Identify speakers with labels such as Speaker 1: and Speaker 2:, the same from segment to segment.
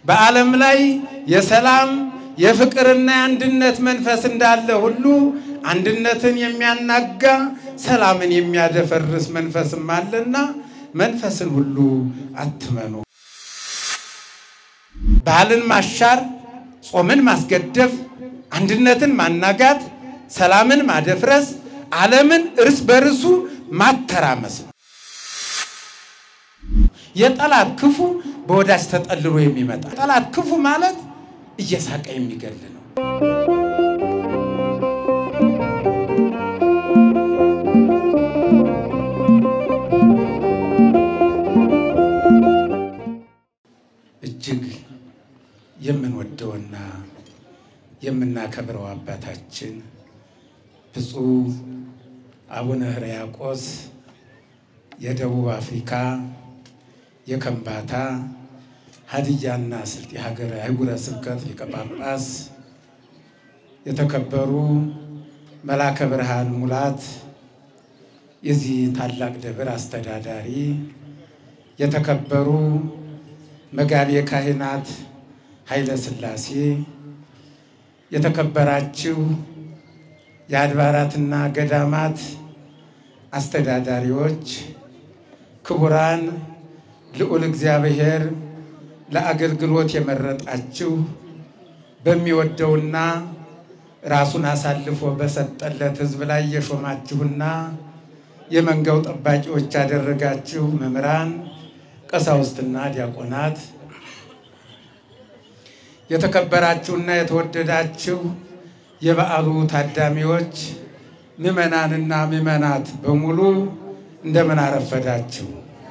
Speaker 1: በዓለም ላይ የሰላም የፍቅርና የአንድነት መንፈስ እንዳለ ሁሉ አንድነትን የሚያናጋ ሰላምን የሚያደፈርስ መንፈስም አለና መንፈስን ሁሉ አትመኑ። ባህልን ማሻር፣ ጾምን ማስገደፍ፣ አንድነትን ማናጋት፣ ሰላምን ማደፍረስ፣ ዓለምን እርስ በርሱ ማተራመስ ነው። የጠላት ክፉ በወዳጅ ተጠልሎ የሚመጣ ጠላት ክፉ ማለት እየሳቀ የሚገል ነው። እጅግ የምንወደውና የምናከብረው አባታችን ብፁዕ አቡነ ሕርያቆስ የደቡብ አፍሪካ የከምባታ ሀዲያና ስልጤ ሀገረ አህጉረ ስብከት ሊቀ ጳጳስ፣ የተከበሩ መላከ ብርሃን ሙላት የዚህ ታላቅ ደብር አስተዳዳሪ፣ የተከበሩ መጋቤ ካህናት ኃይለ ሥላሴ፣ የተከበራችሁ የአድባራትና ገዳማት አስተዳዳሪዎች፣ ክቡራን ልዑል እግዚአብሔር ለአገልግሎት የመረጣችሁ በሚወደውና ራሱን አሳልፎ በሰጠለት ሕዝብ ላይ የሾማችሁና የመንጋው ጠባቂዎች ያደረጋችሁ መምህራን፣ ቀሳውስትና ዲያቆናት፣ የተከበራችሁና የተወደዳችሁ የበዓሉ ታዳሚዎች፣ ምዕመናንና ምዕመናት በሙሉ እንደምን አረፈዳችሁ?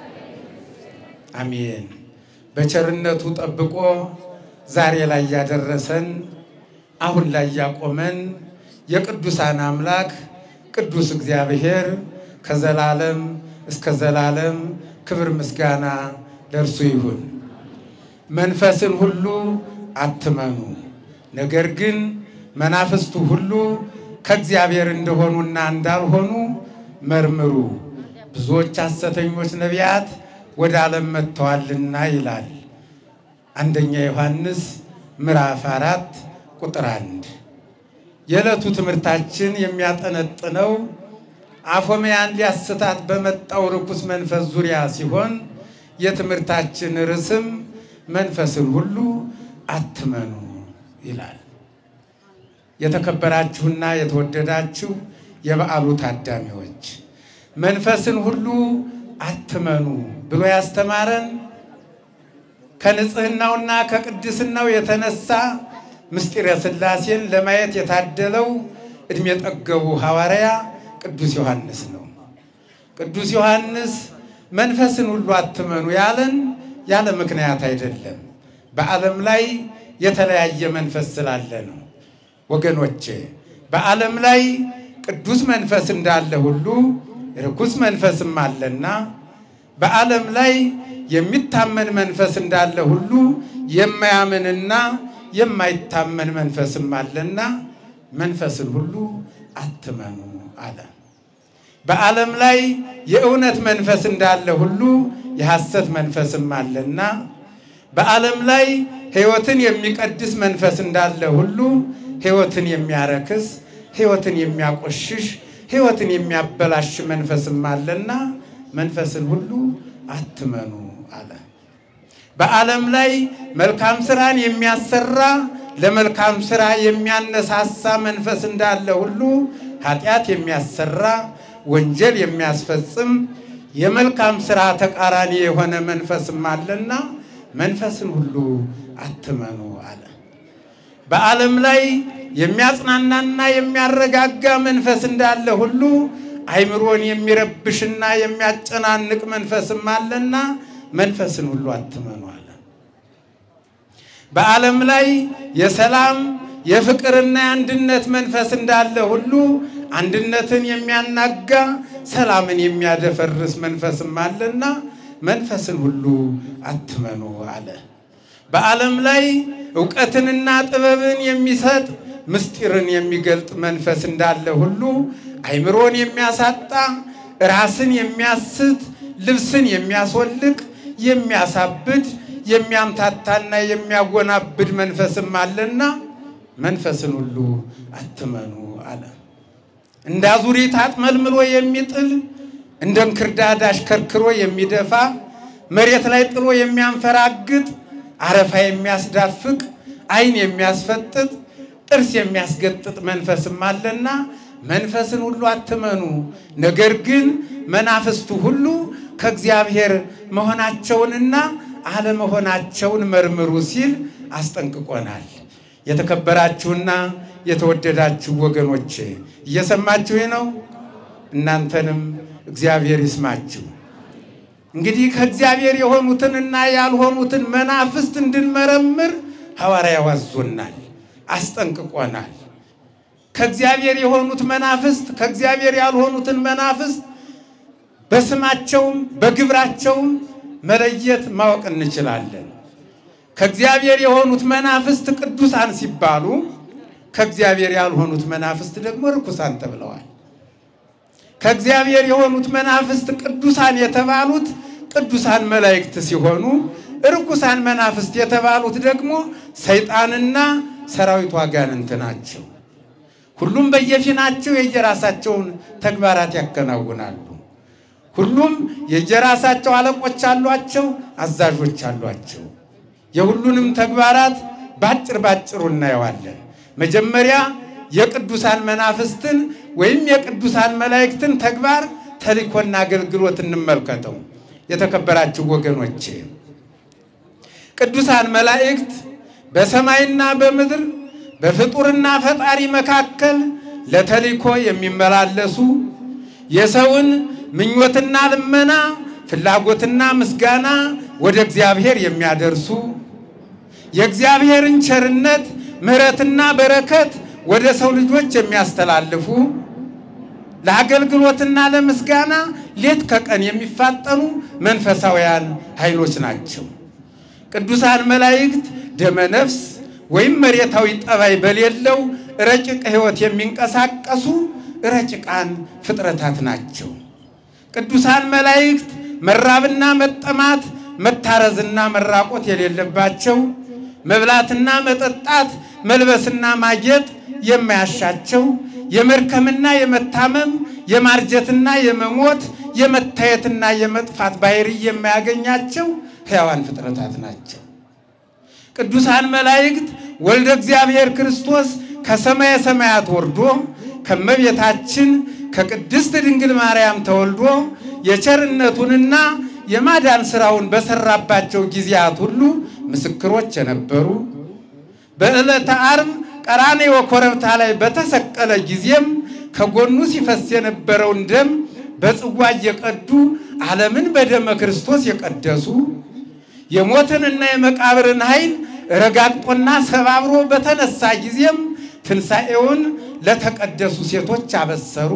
Speaker 1: አሜን። በቸርነቱ ጠብቆ ዛሬ ላይ ያደረሰን አሁን ላይ ያቆመን የቅዱሳን አምላክ ቅዱስ እግዚአብሔር ከዘላለም እስከ ዘላለም ክብር ምስጋና ለእርሱ ይሁን። መንፈስን ሁሉ አትመኑ፣ ነገር ግን መናፍስቱ ሁሉ ከእግዚአብሔር እንደሆኑና እንዳልሆኑ መርምሩ፣ ብዙዎች ሐሰተኞች ነቢያት ወደ ዓለም መጥተዋልና ይላል። አንደኛ ዮሐንስ ምዕራፍ አራት ቁጥር አንድ የዕለቱ ትምህርታችን የሚያጠነጥነው አፎምያን ሊያስታት በመጣው ርኩስ መንፈስ ዙሪያ ሲሆን የትምህርታችን ርዕስም መንፈስን ሁሉ አትመኑ ይላል። የተከበራችሁና የተወደዳችሁ የበዓሉ ታዳሚዎች መንፈስን ሁሉ አትመኑ ብሎ ያስተማረን ከንጽህናውና ከቅድስናው የተነሳ ምስጢረ ሥላሴን ለማየት የታደለው ዕድሜ ጠገቡ ሐዋርያ ቅዱስ ዮሐንስ ነው። ቅዱስ ዮሐንስ መንፈስን ሁሉ አትመኑ ያለን ያለ ምክንያት አይደለም። በዓለም ላይ የተለያየ መንፈስ ስላለ ነው። ወገኖቼ በዓለም ላይ ቅዱስ መንፈስ እንዳለ ሁሉ ርኩስ መንፈስም አለና በዓለም ላይ የሚታመን መንፈስ እንዳለ ሁሉ የማያምንና የማይታመን መንፈስም አለና መንፈስን ሁሉ አትመኑ አለ። በዓለም ላይ የእውነት መንፈስ እንዳለ ሁሉ የሐሰት መንፈስም አለና በዓለም ላይ ሕይወትን የሚቀድስ መንፈስ እንዳለ ሁሉ ሕይወትን የሚያረክስ፣ ሕይወትን የሚያቆሽሽ፣ ሕይወትን የሚያበላሽ መንፈስም አለና መንፈስን ሁሉ አትመኑ አለ። በዓለም ላይ መልካም ስራን የሚያሰራ ለመልካም ስራ የሚያነሳሳ መንፈስ እንዳለ ሁሉ ኃጢአት የሚያሰራ ወንጀል የሚያስፈጽም የመልካም ስራ ተቃራኒ የሆነ መንፈስም አለና መንፈስን ሁሉ አትመኑ አለ። በዓለም ላይ የሚያጽናናና የሚያረጋጋ መንፈስ እንዳለ ሁሉ አይምሮን የሚረብሽና የሚያጨናንቅ መንፈስም አለና መንፈስን ሁሉ አትመኑ አለ። በዓለም ላይ የሰላም የፍቅርና የአንድነት መንፈስ እንዳለ ሁሉ አንድነትን የሚያናጋ ሰላምን የሚያደፈርስ መንፈስም አለና መንፈስን ሁሉ አትመኑ አለ። በዓለም ላይ እውቀትንና ጥበብን የሚሰጥ ምስጢርን የሚገልጥ መንፈስ እንዳለ ሁሉ አይምሮን የሚያሳጣ ራስን የሚያስት ልብስን የሚያስወልቅ የሚያሳብድ የሚያምታታና የሚያወናብድ መንፈስም አለና መንፈስን ሁሉ አትመኑ አለ። እንደ አዙሪት አጥመልምሎ የሚጥል እንደ እንክርዳድ አሽከርክሮ የሚደፋ መሬት ላይ ጥሎ የሚያንፈራግጥ አረፋ የሚያስዳፍቅ ዓይን የሚያስፈጥጥ ጥርስ የሚያስገጥጥ መንፈስም አለና መንፈስን ሁሉ አትመኑ፣ ነገር ግን መናፍስቱ ሁሉ ከእግዚአብሔር መሆናቸውንና አለመሆናቸውን መርምሩ ሲል አስጠንቅቆናል። የተከበራችሁና የተወደዳችሁ ወገኖቼ እየሰማችሁ ነው። እናንተንም እግዚአብሔር ይስማችሁ። እንግዲህ ከእግዚአብሔር የሆኑትንና ያልሆኑትን መናፍስት እንድንመረምር ሐዋርያው አዞናል፣ አስጠንቅቆናል። ከእግዚአብሔር የሆኑት መናፍስት ከእግዚአብሔር ያልሆኑትን መናፍስት በስማቸውም በግብራቸውም መለየት ማወቅ እንችላለን። ከእግዚአብሔር የሆኑት መናፍስት ቅዱሳን ሲባሉ ከእግዚአብሔር ያልሆኑት መናፍስት ደግሞ ርኩሳን ተብለዋል። ከእግዚአብሔር የሆኑት መናፍስት ቅዱሳን የተባሉት ቅዱሳን መላእክት ሲሆኑ ርኩሳን መናፍስት የተባሉት ደግሞ ሰይጣንና ሰራዊቱ አጋንንት ናቸው። ሁሉም በየፊናቸው የየራሳቸውን ተግባራት ያከናውናሉ። ሁሉም የየራሳቸው አለቆች አሏቸው፣ አዛዦች አሏቸው። የሁሉንም ተግባራት ባጭር ባጭሩ እናየዋለን። መጀመሪያ የቅዱሳን መናፍስትን ወይም የቅዱሳን መላእክትን ተግባር ተልእኮና አገልግሎት እንመልከተው። የተከበራችሁ ወገኖቼ ቅዱሳን መላእክት በሰማይና በምድር በፍጡርና ፈጣሪ መካከል ለተልእኮ የሚመላለሱ የሰውን ምኞትና ልመና ፍላጎትና ምስጋና ወደ እግዚአብሔር የሚያደርሱ የእግዚአብሔርን ቸርነት ምሕረትና በረከት ወደ ሰው ልጆች የሚያስተላልፉ ለአገልግሎትና ለምስጋና ሌት ከቀን የሚፋጠኑ መንፈሳውያን ኃይሎች ናቸው። ቅዱሳን መላእክት ደመ ነፍስ ወይም መሬታዊ ጠባይ በሌለው ረቂቅ ሕይወት የሚንቀሳቀሱ ረቂቃን ፍጥረታት ናቸው። ቅዱሳን መላእክት መራብና መጠማት፣ መታረዝና መራቆት የሌለባቸው መብላትና መጠጣት፣ መልበስና ማጌጥ የማያሻቸው የመርከምና የመታመም የማርጀትና የመሞት የመታየትና የመጥፋት ባህሪ የማያገኛቸው ሕያዋን ፍጥረታት ናቸው። ቅዱሳን መላእክት ወልደ እግዚአብሔር ክርስቶስ ከሰማየ ሰማያት ወርዶ ከመቤታችን ከቅድስት ድንግል ማርያም ተወልዶ የቸርነቱንና የማዳን ሥራውን በሰራባቸው ጊዜያት ሁሉ ምስክሮች የነበሩ በዕለተ ዓርብ ቀራንዮ ኮረብታ ላይ በተሰቀለ ጊዜም ከጎኑ ሲፈስ የነበረውን ደም በጽዋ እየቀዱ ዓለምን በደመ ክርስቶስ የቀደሱ የሞትንና የመቃብርን ኃይል ረጋግጦና ሰባብሮ በተነሳ ጊዜም ትንሣኤውን ለተቀደሱ ሴቶች አበሰሩ።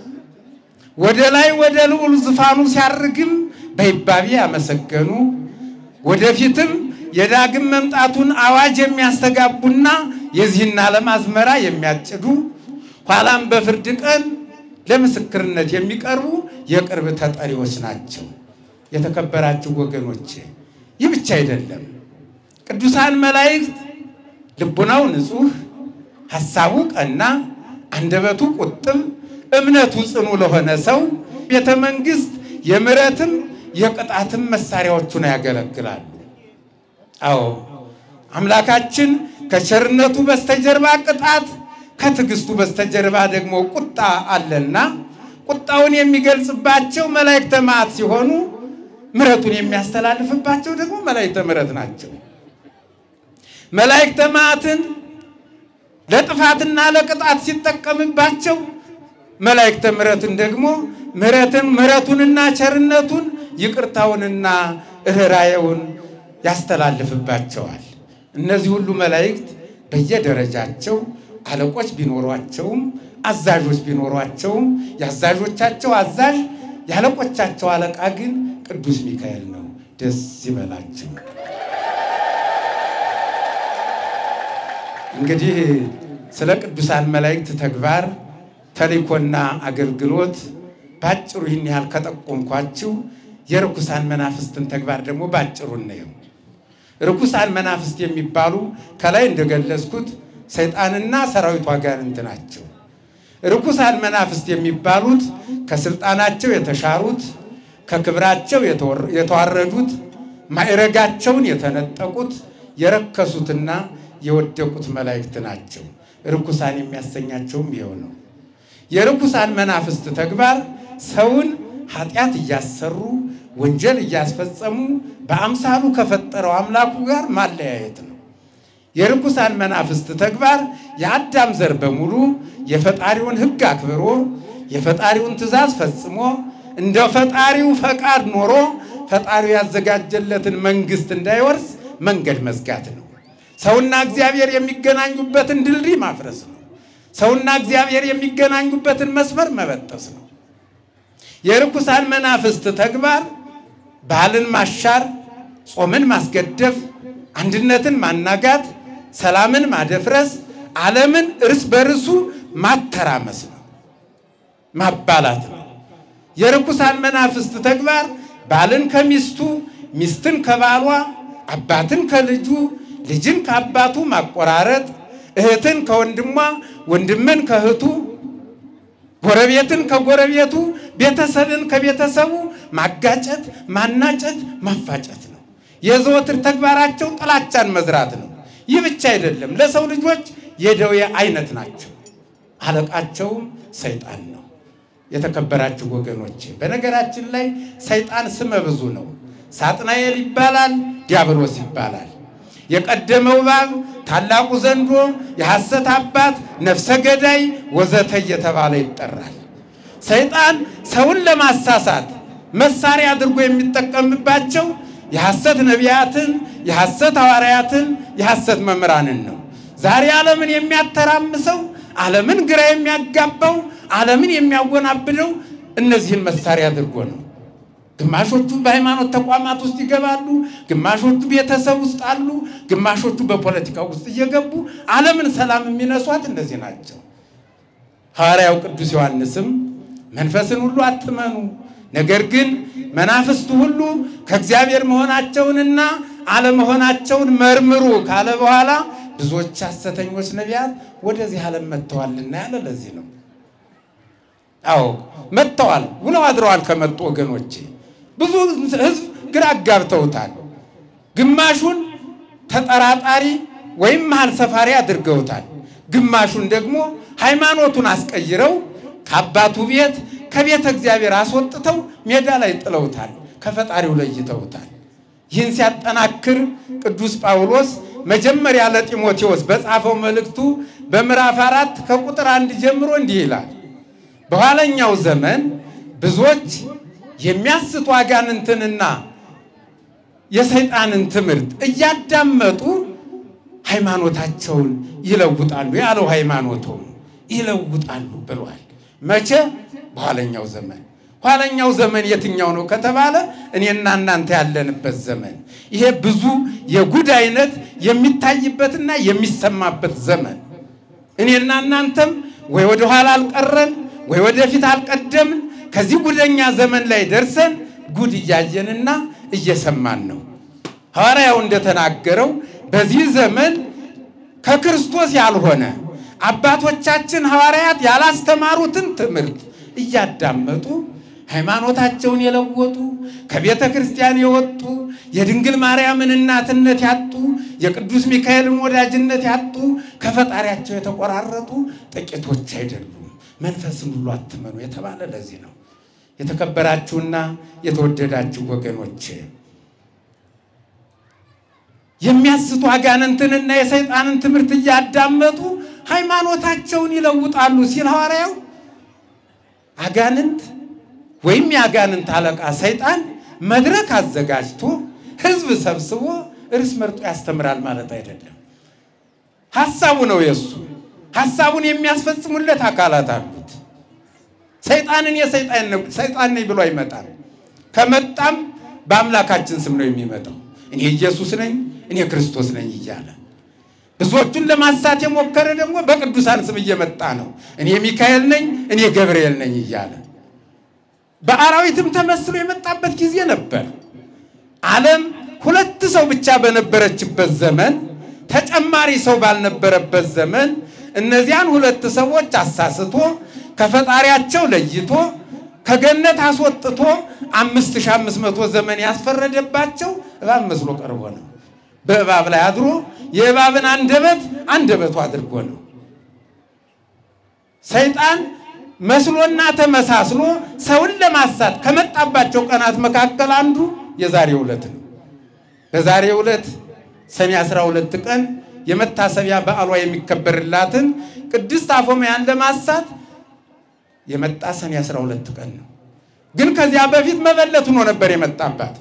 Speaker 1: ወደ ላይ ወደ ልዑል ዙፋኑ ሲያርግም በይባቤ ያመሰገኑ ወደፊትም የዳግም መምጣቱን አዋጅ የሚያስተጋቡና የዚህን ዓለም አዝመራ የሚያጭዱ ኋላም በፍርድ ቀን ለምስክርነት የሚቀርቡ የቅርብ ተጠሪዎች ናቸው። የተከበራችሁ ወገኖቼ ይህ ብቻ አይደለም። ቅዱሳን መላእክት ልቡናው ንጹሕ፣ ሐሳቡ ቀና፣ አንደበቱ ቁጥብ፣ እምነቱ ጽኑ ለሆነ ሰው ቤተ መንግሥት የምሕረትም የቅጣትም መሳሪያዎቹን ያገለግላሉ። አዎ አምላካችን ከቸርነቱ በስተጀርባ ቅጣት፣ ከትዕግስቱ በስተጀርባ ደግሞ ቁጣ አለና ቁጣውን የሚገልጽባቸው መላእክተ መዓት ሲሆኑ ምሕረቱን የሚያስተላልፍባቸው ደግሞ መላእክተ ምሕረት ናቸው። መላእክተ መዓትን ለጥፋትና ለቅጣት ሲጠቀምባቸው መላእክተ ምሕረትን ደግሞ ምሕረትን ምሕረቱንና ቸርነቱን ይቅርታውንና እህራየውን ያስተላልፍባቸዋል። እነዚህ ሁሉ መላእክት በየደረጃቸው አለቆች ቢኖሯቸውም አዛዦች ቢኖሯቸውም የአዛዦቻቸው አዛዥ የአለቆቻቸው አለቃ ግን ቅዱስ ሚካኤል ነው። ደስ ይበላቸው። እንግዲህ ስለ ቅዱሳን መላእክት ተግባር ተልእኮና አገልግሎት ባጭሩ ይህን ያህል ከጠቆምኳችሁ የርኩሳን መናፍስትን ተግባር ደግሞ ባጭሩ እናየው። ርኩሳን መናፍስት የሚባሉ ከላይ እንደገለጽኩት ሰይጣንና ሰራዊቱ አጋንንት ናቸው። ርኩሳን መናፍስት የሚባሉት ከስልጣናቸው የተሻሩት፣ ከክብራቸው የተዋረዱት፣ ማዕረጋቸውን የተነጠቁት፣ የረከሱትና የወደቁት መላእክት ናቸው። ርኩሳን የሚያሰኛቸውም ይኸው ነው። የርኩሳን መናፍስት ተግባር ሰውን ኃጢአት እያሰሩ ወንጀል እያስፈጸሙ በአምሳሉ ከፈጠረው አምላኩ ጋር ማለያየት ነው። የርኩሳን መናፍስት ተግባር የአዳም ዘር በሙሉ የፈጣሪውን ሕግ አክብሮ የፈጣሪውን ትእዛዝ ፈጽሞ እንደ ፈጣሪው ፈቃድ ኖሮ ፈጣሪው ያዘጋጀለትን መንግሥት እንዳይወርስ መንገድ መዝጋት ነው። ሰውና እግዚአብሔር የሚገናኙበትን ድልድይ ማፍረስ ነው። ሰውና እግዚአብሔር የሚገናኙበትን መስመር መበጠስ ነው። የርኩሳን መናፍስት ተግባር ባህልን ማሻር፣ ጾምን ማስገደፍ፣ አንድነትን ማናጋት፣ ሰላምን ማደፍረስ፣ ዓለምን እርስ በርሱ ማተራመስ ነው፣ ማባላት ነው። የርኩሳን መናፍስት ተግባር ባልን ከሚስቱ፣ ሚስትን ከባሏ፣ አባትን ከልጁ፣ ልጅን ከአባቱ ማቆራረጥ፣ እህትን ከወንድሟ፣ ወንድምን ከእህቱ ጎረቤትን ከጎረቤቱ ቤተሰብን ከቤተሰቡ ማጋጨት፣ ማናጨት፣ ማፋጨት ነው። የዘወትር ተግባራቸው ጥላቻን መዝራት ነው። ይህ ብቻ አይደለም፣ ለሰው ልጆች የደዌ አይነት ናቸው። አለቃቸውም ሰይጣን ነው። የተከበራችሁ ወገኖቼ፣ በነገራችን ላይ ሰይጣን ስመ ብዙ ነው። ሳጥናኤል ይባላል፣ ዲያብሎስ ይባላል። የቀደመው እባብ ታላቁ ዘንዶ የሐሰት አባት ነፍሰ ገዳይ ወዘተ እየተባለ ይጠራል። ሰይጣን ሰውን ለማሳሳት መሳሪያ አድርጎ የሚጠቀምባቸው የሐሰት ነቢያትን፣ የሐሰት ሐዋርያትን፣ የሐሰት መምህራንን ነው። ዛሬ ዓለምን የሚያተራምሰው ዓለምን ግራ የሚያጋባው ዓለምን የሚያወናብደው እነዚህን መሳሪያ አድርጎ ነው። ግማሾቹ በሃይማኖት ተቋማት ውስጥ ይገባሉ፣ ግማሾቹ ቤተሰብ ውስጥ አሉ፣ ግማሾቹ በፖለቲካው ውስጥ እየገቡ ዓለምን ሰላም የሚነሷት እነዚህ ናቸው። ሐዋርያው ቅዱስ ዮሐንስም መንፈስን ሁሉ አትመኑ፣ ነገር ግን መናፍስቱ ሁሉ ከእግዚአብሔር መሆናቸውንና አለመሆናቸውን መርምሩ ካለ በኋላ ብዙዎች ሐሰተኞች ነቢያት ወደዚህ ዓለም መጥተዋልና ያለ ለዚህ ነው። አዎ መጥተዋል፣ ውለው አድረዋል። ከመጡ ወገኖቼ ብዙ ሕዝብ ግራ አጋብተውታል። ግማሹን ተጠራጣሪ ወይም መሀል ሰፋሪ አድርገውታል። ግማሹን ደግሞ ሃይማኖቱን አስቀይረው ከአባቱ ቤት ከቤተ እግዚአብሔር አስወጥተው ሜዳ ላይ ጥለውታል። ከፈጣሪው ለይተውታል። ይህን ሲያጠናክር ቅዱስ ጳውሎስ መጀመሪያ ለጢሞቴዎስ በጻፈው መልእክቱ በምዕራፍ አራት ከቁጥር አንድ ጀምሮ እንዲህ ይላል በኋለኛው ዘመን ብዙዎች የሚያስቱ አጋንንትንና የሰይጣንን ትምህርት እያዳመጡ ሃይማኖታቸውን ይለውጣሉ ያለው ሃይማኖቱም ይለውጣሉ ብሏል። መቼ? በኋለኛው ዘመን። ኋለኛው ዘመን የትኛው ነው ከተባለ እኔና እናንተ ያለንበት ዘመን። ይሄ ብዙ የጉድ አይነት የሚታይበትና የሚሰማበት ዘመን እኔና እናንተም ወይ ወደኋላ አልቀረን ወይ ወደፊት አልቀደምን። ከዚህ ጉደኛ ዘመን ላይ ደርሰን ጉድ እያየንና እየሰማን ነው። ሐዋርያው እንደተናገረው በዚህ ዘመን ከክርስቶስ ያልሆነ አባቶቻችን ሐዋርያት ያላስተማሩትን ትምህርት እያዳመጡ ሃይማኖታቸውን የለወጡ ከቤተ ክርስቲያን የወጡ የድንግል ማርያምን እናትነት ያጡ የቅዱስ ሚካኤልን ወዳጅነት ያጡ ከፈጣሪያቸው የተቆራረጡ ጥቂቶች አይደሉም። መንፈስን ሁሉ አትመኑ የተባለ ለዚህ ነው። የተከበራችሁና የተወደዳችሁ ወገኖች የሚያስቱ አጋንንትንና የሰይጣንን ትምህርት እያዳመጡ ሃይማኖታቸውን ይለውጣሉ ሲል ሐዋርያው አጋንንት ወይም የአጋንንት አለቃ ሰይጣን መድረክ አዘጋጅቶ ሕዝብ ሰብስቦ እርስ መርጦ ያስተምራል ማለት አይደለም። ሐሳቡ ነው የእሱ ሐሳቡን የሚያስፈጽሙለት አካላት አሉት። ሰይጣንን ሰይጣን ነኝ ብሎ አይመጣም። ከመጣም በአምላካችን ስም ነው የሚመጣው። እኔ ኢየሱስ ነኝ፣ እኔ ክርስቶስ ነኝ እያለ ብዙዎቹን ለማሳት የሞከረ ደግሞ በቅዱሳን ስም እየመጣ ነው። እኔ ሚካኤል ነኝ፣ እኔ ገብርኤል ነኝ እያለ በአራዊትም ተመስሎ የመጣበት ጊዜ ነበር። ዓለም ሁለት ሰው ብቻ በነበረችበት ዘመን ተጨማሪ ሰው ባልነበረበት ዘመን እነዚያን ሁለት ሰዎች አሳስቶ ከፈጣሪያቸው ለይቶ ከገነት አስወጥቶ አምስት ሺህ አምስት መቶ ዘመን ያስፈረደባቸው እባብ መስሎ ቀርቦ ነው። በእባብ ላይ አድሮ የእባብን አንደበት አንደበቱ አድርጎ ነው። ሰይጣን መስሎና ተመሳስሎ ሰውን ለማሳት ከመጣባቸው ቀናት መካከል አንዱ የዛሬው ዕለት ነው። በዛሬው ዕለት ሰኔ 12 ቀን የመታሰቢያ በዓሏ የሚከበርላትን ቅድስት አፎምያን ለማሳት የመጣ ሰኔ 12 ቀን ነው። ግን ከዚያ በፊት መበለት ሆኖ ነበር የመጣባት።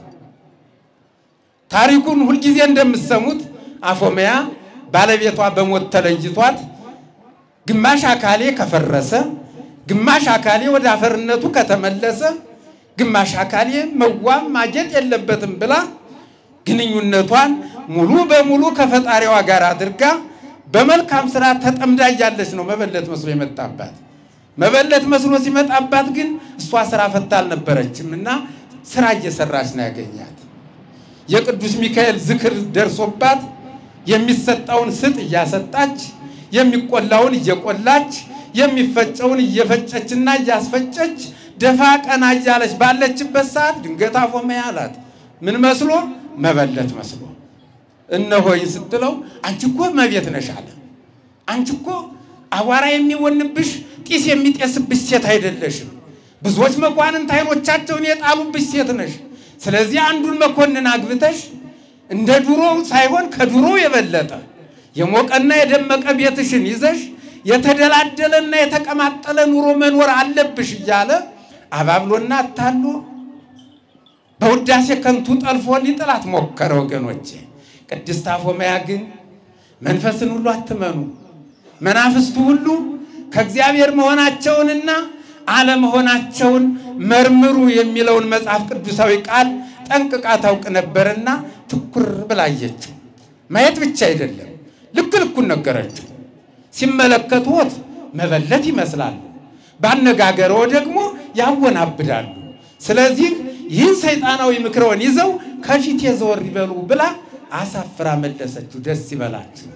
Speaker 1: ታሪኩን ሁልጊዜ እንደምትሰሙት አፎምያ ባለቤቷ በሞት ተለይቷት ግማሽ አካሌ ከፈረሰ፣ ግማሽ አካሌ ወደ አፈርነቱ ከተመለሰ፣ ግማሽ አካሌ መዋብ ማጌጥ የለበትም ብላ ግንኙነቷን ሙሉ በሙሉ ከፈጣሪዋ ጋር አድርጋ በመልካም ስራ ተጠምዳ እያለች ነው መበለት መስሎ የመጣባት። መበለት መስሎ ሲመጣባት ግን እሷ ስራ ፈታ አልነበረችም እና ስራ እየሰራች ነው ያገኛት። የቅዱስ ሚካኤል ዝክር ደርሶባት የሚሰጠውን ስጥ እያሰጣች የሚቆላውን እየቆላች የሚፈጨውን እየፈጨችና እያስፈጨች ደፋ ቀና እያለች ባለችበት ሰዓት ድንገት አፎምያ አላት። ምን መስሎ? መበለት መስሎ። እነሆኝ ስትለው አንቺ እኮ መቤት ነሽ አለ። አንቺ እኮ አቧራ የሚወንብሽ ጢስ የሚጤስብሽ ሴት አይደለሽም። ብዙዎች መኳንንት ዓይኖቻቸውን የጣሉብሽ ሴት ነሽ። ስለዚህ አንዱን መኮንን አግብተሽ እንደ ድሮ ሳይሆን ከድሮ የበለጠ የሞቀና የደመቀ ቤትሽን ይዘሽ የተደላደለና የተቀማጠለ ኑሮ መኖር አለብሽ እያለ አባብሎና አታሎ በውዳሴ ከንቱ ጠልፎ ሊጥላት ሞከረ። ወገኖቼ ቅድስት አፎምያ ግን መንፈስን ሁሉ አትመኑ፣ መናፍስቱ ሁሉ ከእግዚአብሔር መሆናቸውንና አለመሆናቸውን መርምሩ የሚለውን መጽሐፍ ቅዱሳዊ ቃል ጠንቅቃ ታውቅ ነበርና ትኩር ብላየችው። ማየት ብቻ አይደለም፣ ልክ ልኩን ነገረችው። ሲመለከቱት መበለት ይመስላሉ፣ ባነጋገረው ደግሞ ያወናብዳሉ። ስለዚህ ይህን ሰይጣናዊ ምክረውን ይዘው ከፊት የዘወር ይበሉ ብላ አሳፍራ መለሰችው። ደስ ይበላችሁ።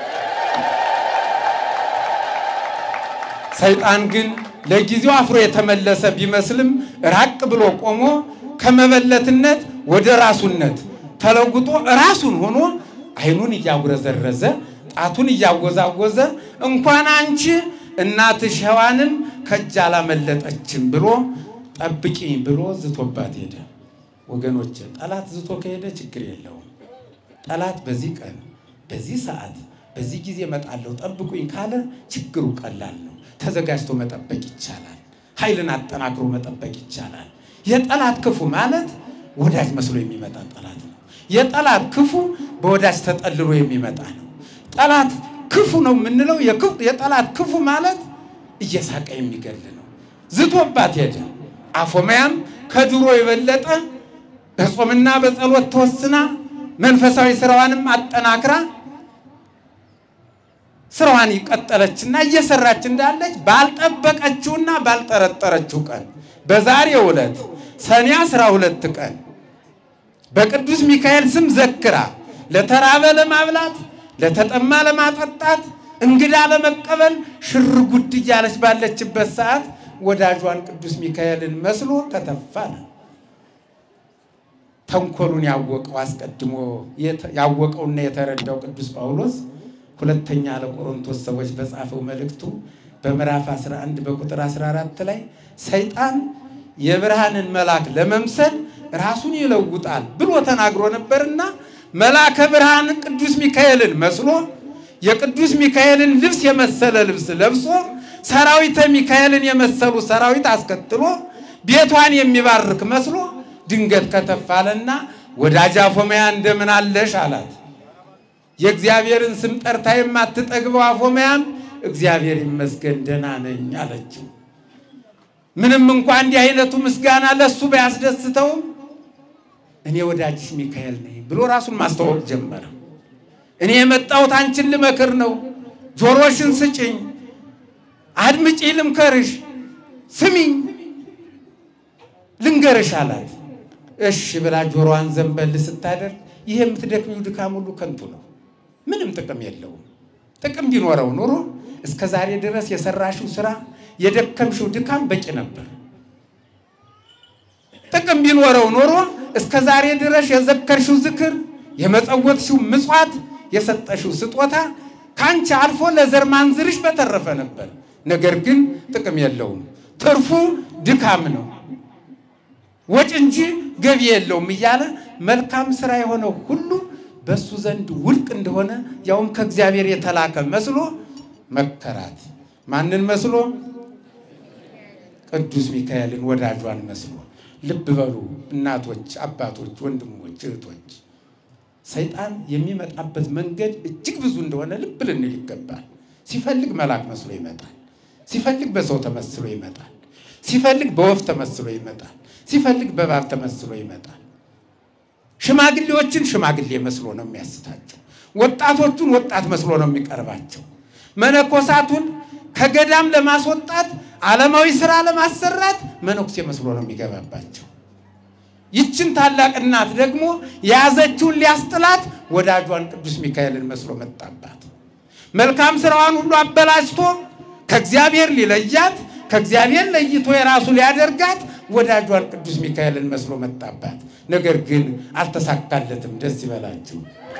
Speaker 1: ሰይጣን ግን ለጊዜው አፍሮ የተመለሰ ቢመስልም ራቅ ብሎ ቆሞ ከመበለትነት ወደ ራሱነት ተለውጦ ራሱን ሆኖ ዓይኑን እያጉረዘረዘ ጣቱን እያወዛወዘ እንኳን አንቺ እናትሽ ሔዋንም ከእጅ አላመለጠችም ብሎ ጠብቂኝ ብሎ ዝቶባት ሄደ። ወገኖች ጠላት ዝቶ ከሄደ ችግር የለውም። ጠላት በዚህ ቀን በዚህ ሰዓት በዚህ ጊዜ እመጣለሁ ጠብቁኝ ካለ ችግሩ ቀላል ነው። ተዘጋጅቶ መጠበቅ ይቻላል። ኃይልን አጠናክሮ መጠበቅ ይቻላል። የጠላት ክፉ ማለት ወዳጅ መስሎ የሚመጣ ጠላት ነው። የጠላት ክፉ በወዳጅ ተጠልሎ የሚመጣ ነው። ጠላት ክፉ ነው የምንለው የጠላት ክፉ ማለት እየሳቀ የሚገል ነው። ዝቶባት ሄደ። አፎምያም ከድሮ የበለጠ በጾምና በጸሎት ተወስና መንፈሳዊ ስራዋንም አጠናክራ ስራዋን ይቀጠለችና እየሰራች እንዳለች ባልጠበቀችውና ባልጠረጠረችው ቀን በዛሬው ዕለት ሰኔ አስራ ሁለት ቀን በቅዱስ ሚካኤል ስም ዘክራ ለተራበ ለማብላት ለተጠማ ለማጠጣት እንግዳ ለመቀበል ሽር ጉድ እያለች ባለችበት ሰዓት ወዳጇን ቅዱስ ሚካኤልን መስሎ ከተፋ ነው። ተንኮሉን ያወቀው አስቀድሞ ያወቀውና የተረዳው ቅዱስ ጳውሎስ ሁለተኛ ለቆሮንቶስ ሰዎች በጻፈው መልእክቱ በምዕራፍ 11 በቁጥር 14 ላይ ሰይጣን የብርሃንን መልአክ ለመምሰል ራሱን ይለውጣል ብሎ ተናግሮ ነበርና መልአከ ብርሃን ቅዱስ ሚካኤልን መስሎ የቅዱስ ሚካኤልን ልብስ የመሰለ ልብስ ለብሶ ሰራዊተ ሚካኤልን የመሰሉ ሰራዊት አስከትሎ ቤቷን የሚባርክ መስሎ ድንገት ከተፋለና ወዳጅ አፎምያ እንደምን አለሽ አላት። የእግዚአብሔርን ስም ጠርታ የማትጠግበው አፎምያም እግዚአብሔር ይመስገን ደህና ነኝ አለችው። ምንም እንኳ እንዲህ አይነቱ ምስጋና ለሱ ባያስደስተውም እኔ ወዳጅሽ ሚካኤል ነኝ ብሎ ራሱን ማስተዋወቅ ጀመረ። እኔ የመጣሁት አንቺን ልመክር ነው። ጆሮሽን ስጭኝ፣ አድምጪ፣ ልምከርሽ፣ ስሚኝ፣ ልንገርሽ አላት። እሺ ብላ ጆሮዋን ዘንበል ስታደርግ ይህ የምትደክሚው ድካም ሁሉ ከንቱ ነው፣ ምንም ጥቅም የለውም። ጥቅም ቢኖረው ኑሮ እስከ ዛሬ ድረስ የሰራሽው ስራ የደከምሽው ድካም በቂ ነበር። ጥቅም ቢኖረው ኖሮ እስከ ዛሬ ድረስ የዘከርሽው ዝክር፣ የመጸወትሽው ምጽዋት፣ የሰጠሽው ስጦታ ከአንቺ አልፎ ለዘር ማንዝርሽ በተረፈ ነበር። ነገር ግን ጥቅም የለውም። ትርፉ ድካም ነው፣ ወጭ እንጂ ገቢ የለውም እያለ መልካም ስራ የሆነው ሁሉ በእሱ ዘንድ ውድቅ እንደሆነ ያውም ከእግዚአብሔር የተላከ መስሎ መከራት። ማንን መስሎ? ቅዱስ ሚካኤልን ወዳጇን መስሎ። ልብ በሉ እናቶች፣ አባቶች፣ ወንድሞች፣ እህቶች ሰይጣን የሚመጣበት መንገድ እጅግ ብዙ እንደሆነ ልብ ልንል ይገባል። ሲፈልግ መልአክ መስሎ ይመጣል። ሲፈልግ በሰው ተመስሎ ይመጣል። ሲፈልግ በወፍ ተመስሎ ይመጣል። ሲፈልግ በእባብ ተመስሎ ይመጣል። ሽማግሌዎችን ሽማግሌ መስሎ ነው የሚያስታቸው። ወጣቶቹን ወጣት መስሎ ነው የሚቀርባቸው። መነኮሳቱን ከገዳም ለማስወጣት ዓለማዊ ስራ ለማሰራት መነኩሴ መስሎ ነው የሚገባባቸው። ይችን ታላቅ እናት ደግሞ የያዘችውን ሊያስጥላት ወዳጇን ቅዱስ ሚካኤልን መስሎ መጣባት። መልካም ስራዋን ሁሉ አበላሽቶ ከእግዚአብሔር ሊለያት ከእግዚአብሔር ለይቶ የራሱ ሊያደርጋት ወዳጇን ቅዱስ ሚካኤልን መስሎ መጣባት። ነገር ግን አልተሳካለትም። ደስ ይበላችሁ።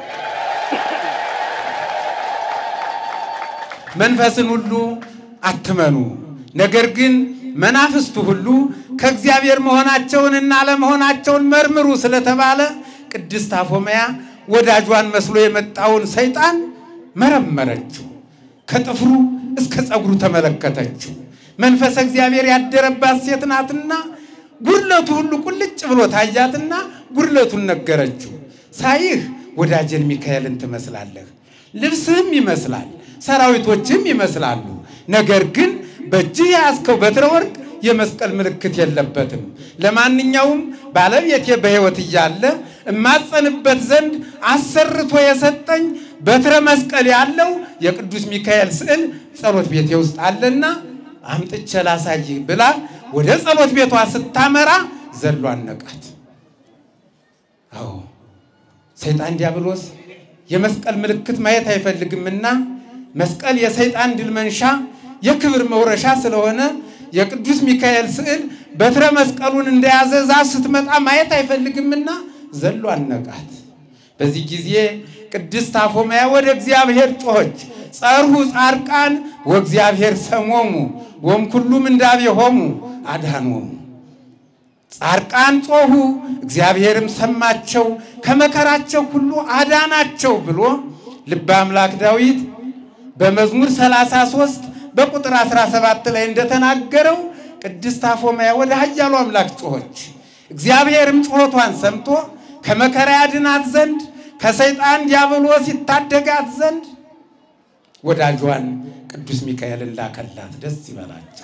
Speaker 1: መንፈስን ሁሉ አትመኑ፣ ነገር ግን መናፍስቱ ሁሉ ከእግዚአብሔር መሆናቸውንና አለመሆናቸውን መርምሩ ስለተባለ ቅድስት አፎመያ ወዳጇን መስሎ የመጣውን ሰይጣን መረመረችው። ከጥፍሩ እስከ ፀጉሩ ተመለከተችው። መንፈሰ እግዚአብሔር ያደረባት ሴት ናትና ጉድለቱ ሁሉ ቁልጭ ብሎ ታያትና ጉድለቱን ነገረችው። ሳይህ ወዳጀን ሚካኤልን ትመስላለህ፣ ልብስህም ይመስላል፣ ሰራዊቶችም ይመስላሉ። ነገር ግን በእጅህ የያዝከው በትረ ወርቅ የመስቀል ምልክት የለበትም። ለማንኛውም ባለቤቴ በሕይወት እያለ እማጸንበት ዘንድ አሰርቶ የሰጠኝ በትረ መስቀል ያለው የቅዱስ ሚካኤል ስዕል ጸሎት ቤቴ ውስጥ አለና አምጥቼ ላሳይህ ብላ ወደ ጸሎት ቤቷ ስታመራ ዘሎ አነቃት። አዎ ሰይጣን ዲያብሎስ የመስቀል ምልክት ማየት አይፈልግምና መስቀል የሰይጣን ድል መንሻ የክብር መውረሻ ስለሆነ የቅዱስ ሚካኤል ስዕል በትረ መስቀሉን እንደያዘ ዛፍ ስትመጣ ማየት አይፈልግምና ዘሎ አነቃት። በዚህ ጊዜ ቅድስት አፎመያ ወደ እግዚአብሔር ጮኸች። ጸርሁ ጻድቃን ወእግዚአብሔር ሰሞሙ ወም ኩሉም እንዳቤሆሙ አድኃኖሙ። ጻድቃን ጮኹ፣ እግዚአብሔርም ሰማቸው፣ ከመከራቸው ሁሉ አዳናቸው ብሎ ልበ አምላክ ዳዊት በመዝሙር 33 በቁጥር 17 ላይ እንደተናገረው ቅድስት አፎመያ ወደ ኃያሉ አምላክ ጮኸች። እግዚአብሔርም ጩኸቷን ሰምቶ ከመከራ ያድናት ዘንድ ከሰይጣን ዲያብሎስ ይታደጋት ዘንድ ወዳጇን ቅዱስ ሚካኤልን ላከላት። ደስ ይበላቸው።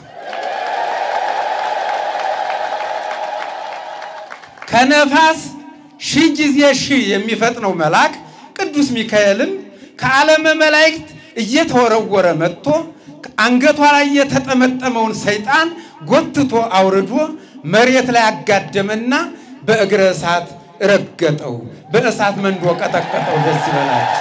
Speaker 1: ከነፋስ ሺህ ጊዜ ሺህ የሚፈጥነው መልአክ ቅዱስ ሚካኤልም ከዓለመ መላእክት እየተወረወረ መጥቶ አንገቷ ላይ የተጠመጠመውን ሰይጣን ጎትቶ አውርዶ መሬት ላይ አጋደመና በእግረ እሳት ረገጠው፣ በእሳት መንዶ ቀጠቀጠው። ደስ ይበላቸው።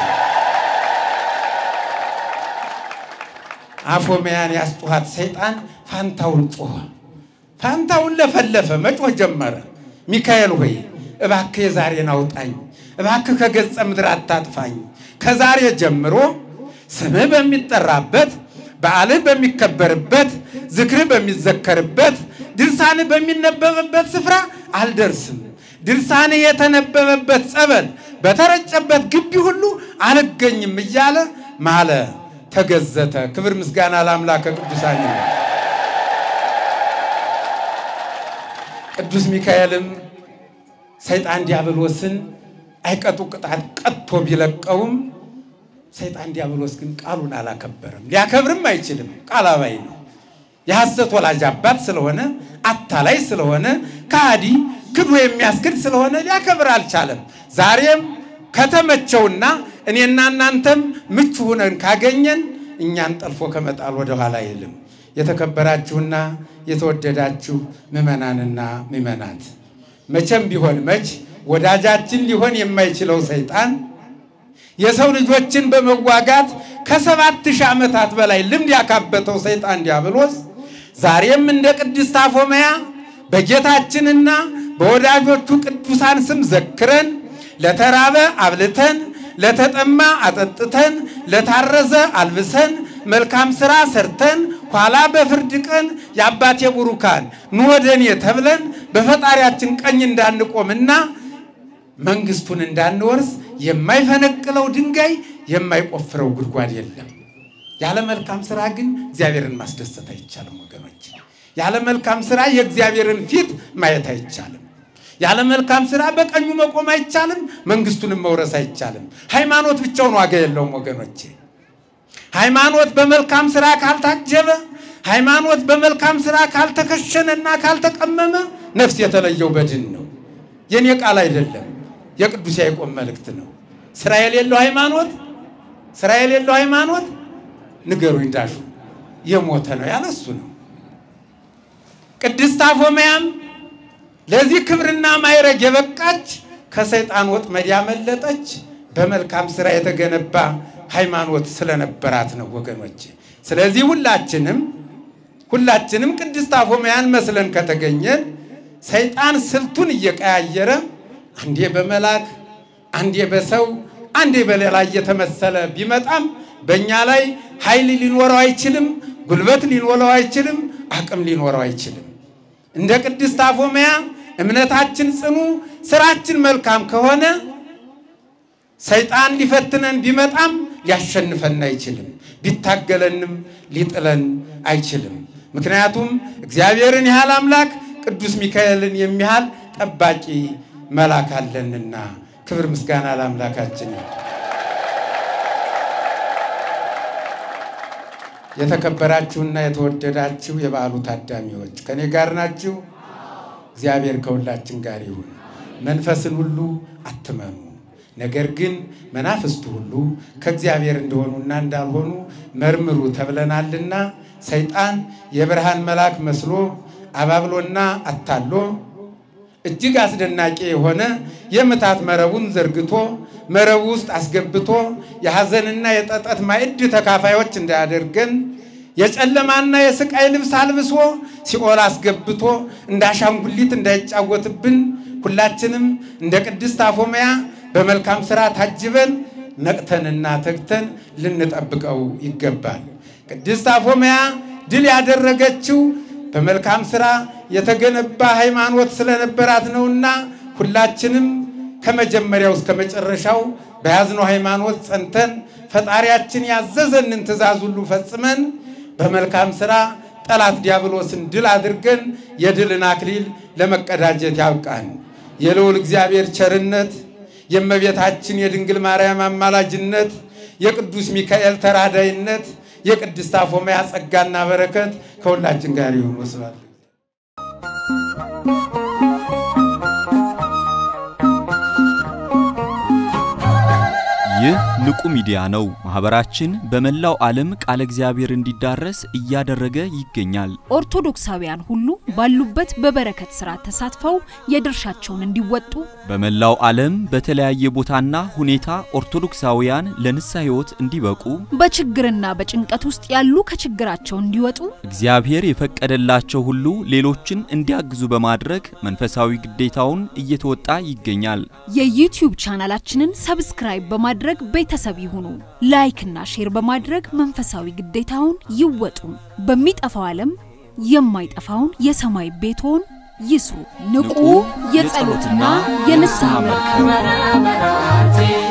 Speaker 1: አፎመያን ያስጮኋት ሰይጣን ፋንታውን ጮኸ። ፋንታውን ለፈለፈ፣ መጮህ ጀመረ። ሚካኤል ሆይ እባክህ የዛሬን አውጣኝ፣ እባክህ ከገጸ ምድር አታጥፋኝ። ከዛሬ ጀምሮ ስምህ በሚጠራበት በዓልህ በሚከበርበት ዝክርህ በሚዘከርበት ድርሳንህ በሚነበብበት ስፍራ አልደርስም። ድርሳንህ የተነበበበት ጸበል በተረጨበት ግቢ ሁሉ አልገኝም እያለ ማለ፣ ተገዘተ። ክብር ምስጋና ለአምላከ ቅዱሳን ይሁን። ቅዱስ ሚካኤልም ሰይጣን ዲያብሎስን አይቀጡ ቅጣት ቀጥቶ ቢለቀውም ሰይጣን ዲያብሎስ ግን ቃሉን አላከበረም። ሊያከብርም አይችልም። ቃል አባይ ነው። የሐሰት ወላጅ አባት ስለሆነ አታላይ ስለሆነ ከሃዲ ክዶ የሚያስክድ ስለሆነ ሊያከብር አልቻለም። ዛሬም ከተመቸውና እኔና እናንተም ምቹ ሁነን ካገኘን እኛን ጠልፎ ከመጣል ወደኋላ አይልም። የተከበራችሁና የተወደዳችሁ ምዕመናንና ምዕመናት መቼም ቢሆን መች ወዳጃችን ሊሆን የማይችለው ሰይጣን የሰው ልጆችን በመዋጋት ከሰባት ሺህ ዓመታት በላይ ልምድ ያካበተው ሰይጣን ዲያብሎስ ዛሬም እንደ ቅድስት አፎመያ በጌታችንና በወዳጆቹ ቅዱሳን ስም ዘክረን ለተራበ አብልተን ለተጠማ አጠጥተን ለታረዘ አልብሰን መልካም ሥራ ሰርተን ኋላ በፍርድ ቀን የአባቴ ቡሩካን ኑ ወደ እኔ ተብለን በፈጣሪያችን ቀኝ እንዳንቆምና መንግስቱን እንዳንወርስ የማይፈነቅለው ድንጋይ የማይቆፍረው ጉድጓድ የለም። ያለ መልካም ስራ ግን እግዚአብሔርን ማስደሰት አይቻልም ወገኖች። ያለ መልካም ስራ የእግዚአብሔርን ፊት ማየት አይቻልም። ያለ መልካም ስራ በቀኙ መቆም አይቻልም። መንግስቱንም መውረስ አይቻልም። ሃይማኖት ብቻውን ዋጋ የለውም ወገኖቼ። ሃይማኖት በመልካም ስራ ካልታጀበ፣ ሃይማኖት በመልካም ስራ ካልተከሸነና ካልተቀመመ ነፍስ የተለየው በድን ነው። የኔ ቃል አይደለም፣ የቅዱስ ያዕቆብ መልእክት ነው። ስራ የሌለው ሃይማኖት ስራ የሌለው ሃይማኖት ንገሩኝ ዳሹ የሞተ ነው ያለ እሱ ነው። ቅድስት አፎመያም ለዚህ ክብርና ማይረግ የበቃች ከሰይጣን ወጥመድ ያመለጠች በመልካም ስራ የተገነባ ሃይማኖት ስለነበራት ነው ወገኖች። ስለዚህ ሁላችንም ሁላችንም ቅድስት አፎመያን መስለን ከተገኘን ሰይጣን ስልቱን እየቀያየረ አንዴ በመላክ አንዴ በሰው አንዴ በሌላ እየተመሰለ ቢመጣም በእኛ ላይ ኃይል ሊኖረው አይችልም፣ ጉልበት ሊኖረው አይችልም፣ አቅም ሊኖረው አይችልም። እንደ ቅድስት አፎመያ እምነታችን ጽኑ፣ ስራችን መልካም ከሆነ ሰይጣን ሊፈትነን ቢመጣም ሊያሸንፈን አይችልም፣ ቢታገለንም ሊጥለን አይችልም። ምክንያቱም እግዚአብሔርን ያህል አምላክ ቅዱስ ሚካኤልን የሚያህል ጠባቂ መልአክ አለንና። ክብር ምስጋና ለአምላካችን። የተከበራችሁና የተወደዳችሁ የበዓሉ ታዳሚዎች ከኔ ጋር ናችሁ? እግዚአብሔር ከሁላችን ጋር ይሁን። መንፈስን ሁሉ አትመኑ፣ ነገር ግን መናፍስቱ ሁሉ ከእግዚአብሔር እንደሆኑና እንዳልሆኑ መርምሩ ተብለናልና። ሰይጣን የብርሃን መልአክ መስሎ አባብሎና አታሎ እጅግ አስደናቂ የሆነ የምታት መረቡን ዘርግቶ መረቡ ውስጥ አስገብቶ የሐዘንና የጠጠት ማዕድ ተካፋዮች እንዳያደርገን የጨለማና የስቃይ ልብስ አልብሶ ሲኦል አስገብቶ እንደ አሻንጉሊት እንዳይጫወትብን ሁላችንም እንደ ቅድስት አፎመያ በመልካም ሥራ ታጅበን ነቅተንና ተግተን ልንጠብቀው ይገባል። ቅድስት አፎመያ ድል ያደረገችው በመልካም ሥራ የተገነባ ሃይማኖት ስለነበራት ነውና ሁላችንም ከመጀመሪያው እስከ መጨረሻው በያዝነው ሃይማኖት ጸንተን ፈጣሪያችን ያዘዘንን ትእዛዝ ሁሉ ፈጽመን በመልካም ሥራ ጠላት ዲያብሎስን ድል አድርገን የድልን አክሊል ለመቀዳጀት ያብቃን። የልዑል እግዚአብሔር ቸርነት፣ የእመቤታችን የድንግል ማርያም አማላጅነት፣ የቅዱስ ሚካኤል ተራዳይነት፣ የቅድስት አፎመያ ጸጋና በረከት ከሁላችን ጋር ይሁን። ወስብሐት
Speaker 2: ይህ ንቁ ሚዲያ ነው። ማህበራችን በመላው ዓለም ቃለ እግዚአብሔር እንዲዳረስ እያደረገ ይገኛል።
Speaker 3: ኦርቶዶክሳውያን ሁሉ ባሉበት በበረከት ስራ ተሳትፈው የድርሻቸውን እንዲወጡ
Speaker 2: በመላው ዓለም በተለያየ ቦታና ሁኔታ ኦርቶዶክሳውያን ለንስሐ ሕይወት እንዲበቁ
Speaker 3: በችግርና በጭንቀት ውስጥ ያሉ ከችግራቸው እንዲወጡ
Speaker 2: እግዚአብሔር የፈቀደላቸው ሁሉ ሌሎችን እንዲያግዙ በማድረግ መንፈሳዊ ግዴታውን እየተወጣ ይገኛል።
Speaker 3: የዩቲዩብ ቻናላችንን ሰብስክራይብ በማድረግ ቤተሰብ ይሁኑ። ላይክና ሼር በማድረግ መንፈሳዊ ግዴታውን ይወጡ። በሚጠፋው ዓለም የማይጠፋውን የሰማይ ቤትዎን ይስሩ። ንቁ የጸሎትና የንስሐ መርከብ